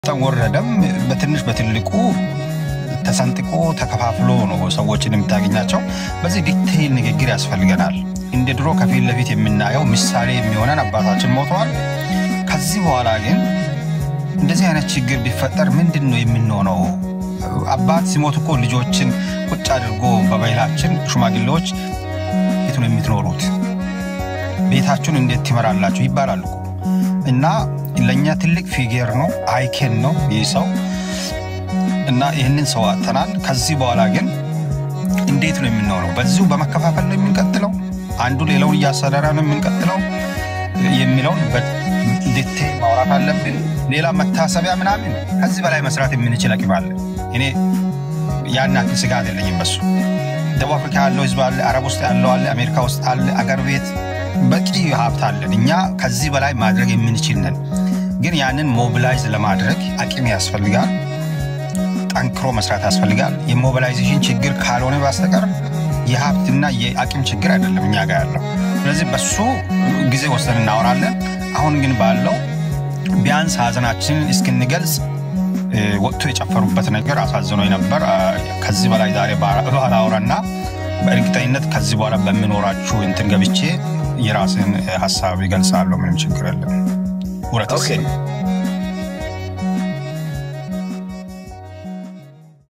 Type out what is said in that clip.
ወረደም በትንሽ በትልቁ ተሰንጥቆ ተከፋፍሎ ነው ሰዎችን የምታገኛቸው። በዚህ ዲቴይል ንግግር ያስፈልገናል። እንደ ድሮ ከፊት ለፊት የምናየው ምሳሌ የሚሆነን አባታችን ሞተዋል። ከዚህ በኋላ ግን እንደዚህ አይነት ችግር ቢፈጠር ምንድን ነው የምንሆነው? አባት ሲሞት እኮ ልጆችን ቁጭ አድርጎ በባህላችን ሽማግሌዎች ቤት ነው የምትኖሩት፣ ቤታችሁን እንዴት ትመራላችሁ ይባላሉ እና ለእኛ ትልቅ ፊጌር ነው፣ አይኬን ነው ይህ ሰው እና ይህንን ሰው አጥተናል። ከዚህ በኋላ ግን እንዴት ነው የምንሆነው? በዚሁ በመከፋፈል ነው የምንቀጥለው? አንዱ ሌላውን እያሰራራ ነው የምንቀጥለው የሚለውን ዲቴል ማውራት አለብን። ሌላ መታሰቢያ ምናምን ከዚህ በላይ መስራት የምንችል አቅም አለ። እኔ ያን ያክል ስጋት የለኝም በሱ። ደቡብ አፍሪካ ያለው ህዝብ አለ፣ አረብ ውስጥ ያለው አለ፣ አሜሪካ ውስጥ አለ፣ አገር ቤት በቂ ሀብት አለን። እኛ ከዚህ በላይ ማድረግ የምንችል ነን። ግን ያንን ሞቢላይዝ ለማድረግ አቅም ያስፈልጋል። ጠንክሮ መስራት ያስፈልጋል። የሞቢላይዜሽን ችግር ካልሆነ በስተቀር የሀብትና የአቅም ችግር አይደለም እኛ ጋር ያለው። ስለዚህ በሱ ጊዜ ወስደን እናወራለን። አሁን ግን ባለው ቢያንስ ሀዘናችንን እስክንገልጽ ወጥቶ የጨፈሩበት ነገር አሳዝኖኝ ነበር። ከዚህ በላይ ዛሬ ባላወራና በእርግጠኝነት ከዚህ በኋላ በምኖራችሁ እንትን ገብቼ የራስን ሀሳብ ይገልጻለሁ። ምንም ችግር የለም። ውረት